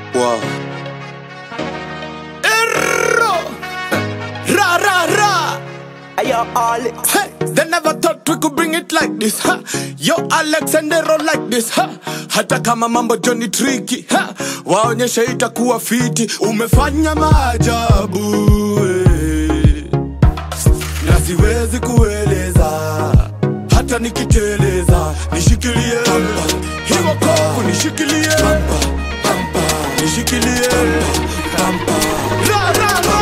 Wow. Erro! Ra ra ra! Ayo, Alex. Hey, they never thought we could bring it like this ha. Yo Alexandero like this ha. Hata kama mambo Johnny tricky ha. Waonyeshe itakuwa fiti, umefanya maajabu eh. na siwezi kueleza hata nikiteleza, nishikilie hiyo kovu, nishikilie nishikilie ra ra ra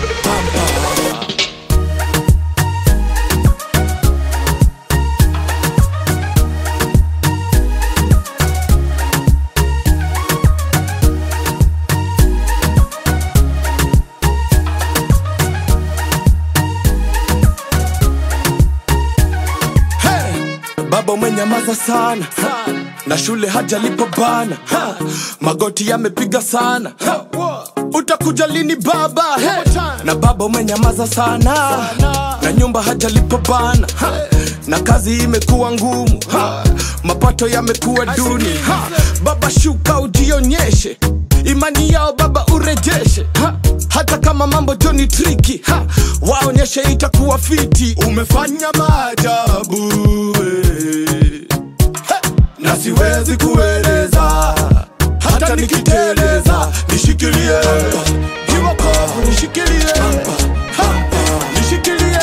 Hey! Baba umenyamaza sana na shule hajalipo bana ha. magoti yamepiga sana ha. utakuja lini baba hey. na baba umenyamaza sana na nyumba hajalipo bana ha. na kazi imekuwa ngumu ha. mapato yamekuwa duni ha. baba shuka ujionyeshe imani yao baba urejeshe ha. hata kama mambo joni triki ha. waonyeshe itakuwa fiti umefanya maajabu eh. na siwezi kueleza hata nikiteleza nishikilie hiyo kovu nishikilie Ha, nishikilie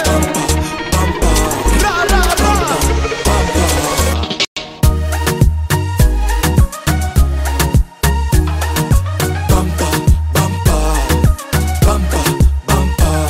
Ra, ra, ra. Bumper, bumper, bumper, bumper.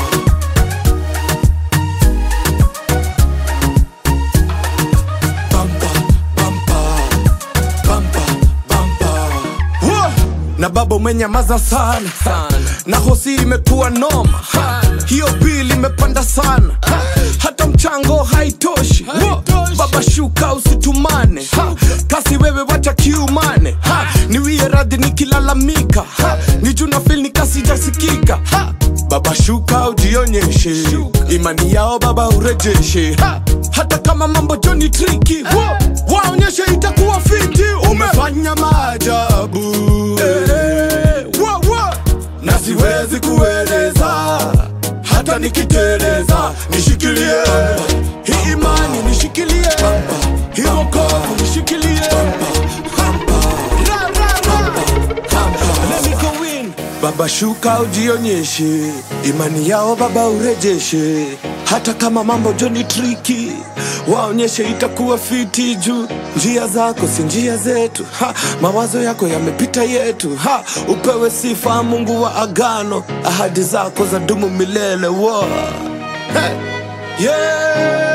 Bumper, bumper, bumper, bumper. Whoa! na baba umenyamaza sana na hosi imekuwa noma Ha! hiyo bili imepanda sana Ha! hata mchango haitoshi Whoa! baba shuka usitumane Ha! kasi wewe wacha kiumane Ha! niwie radhi nikilalamika Ha! ni juna fil ni kasi jasikika Ha! baba shuka ujionyeshe imani yao baba urejeshe ha! hata kama mambo joni triki Wo! waonyeshe itakuwa fiti umefanya maajabu eh, wo, wo. na siwezi kueleza hata nikiteleza nishikilie hii imani nishikilie hii wokovu nishikilie Ra, ra, ra. Let me go in. Baba shuka ujionyeshe, imani yao baba urejeshe, hata kama mambo joni triki, waonyeshe itakuwa fiti juu njia zako si njia zetu ha, mawazo yako yamepita yetu ha, upewe sifa Mungu wa agano, ahadi zako za dumu milele wo. Hey. Yeah.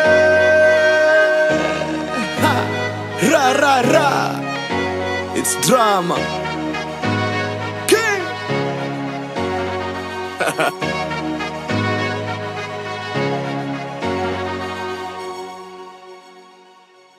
Ha. Ra ra ra. It's drama. King.